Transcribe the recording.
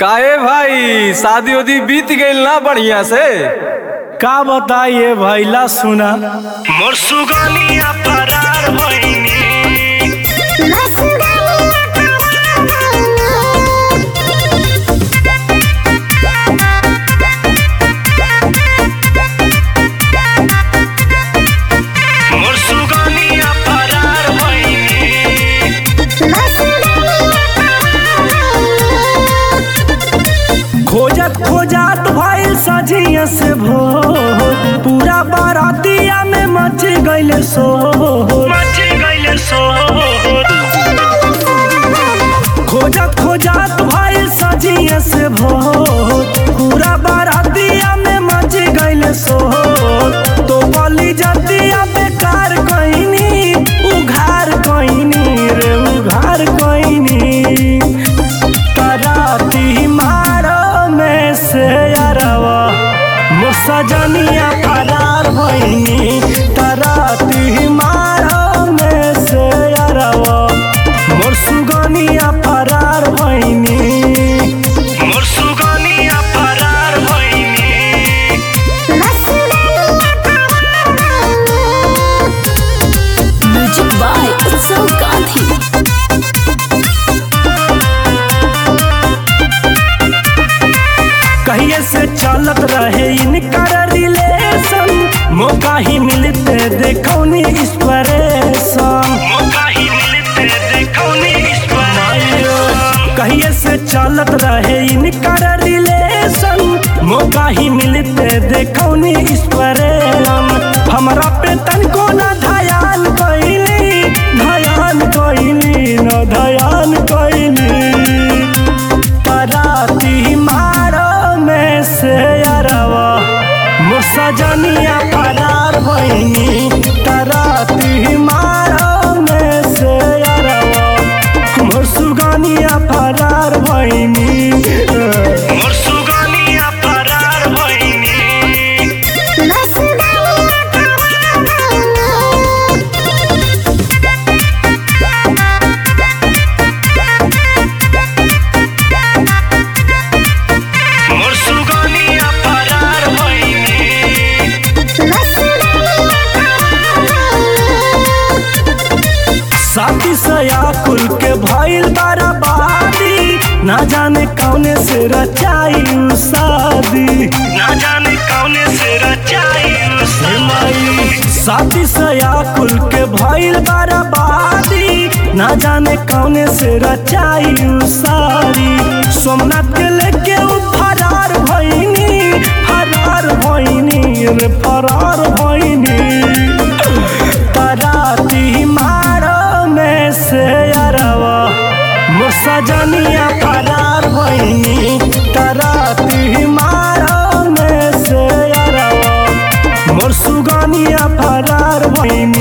काहे भाई शादी उदी बीत गईल ना बढ़िया से का बताइए भैला सुना मोर सुगनिया फरार भइनी मोर सुगनिया फरार भइनी खोजत खोजत भइल सजिया से भोर पूरा बारातिया में मच गइल शोर मची गइले सोर खोजत खोजत भइल सजिया से भोर पूरा बारातिया में मच गइल शोर तो बली जतिया बेकार कइनी उघार कइनी रे उघार कइनी कराती मारो में से अरवा मुसजनिया फरार भइनी कराती मारो में से अरवा मोर सुगनिया फरार भइनी मोर सुगनिया फरार भइनी Music by Utsav Gandhi. कहिए से चलत रहे इनकर रिलेशन मौका ही मिलते देखौनी इंस्पिरेशन मौका ही मिलते देखौनी ईश्वर कहिए से चलत रहे इनकर रिलेशन मौका ही मिलते देखौनी इंस्पिरेशन हमरा पे तनको न ध्यान कइली ध्यान कइली न ध्यान कइली पराती मारो में से अरवा मुसजनिया फरार भइनी तराती मारो में से अरवा मोर सुगनिया फरार भइनी मोर सुगनिया फरार भइनी मोर सुगनिया फरार भइनी साथी सया कुल के भइल बराबादी ना जाने कौने से रचाई उ शादी ना जाने कौने से रचाई हे उसे माई साथी सया कुल के भइल बराबादी ना जाने कौने से रचाई उ सारी सोमनाथ के लेके उ फरार भइनी फरार भइनी रे फरार भइनी तराती मारो में से अरवा मुसजनिया फरार भइनी तराती मारो में से अरवा मोर सुगनिया फरार भइनी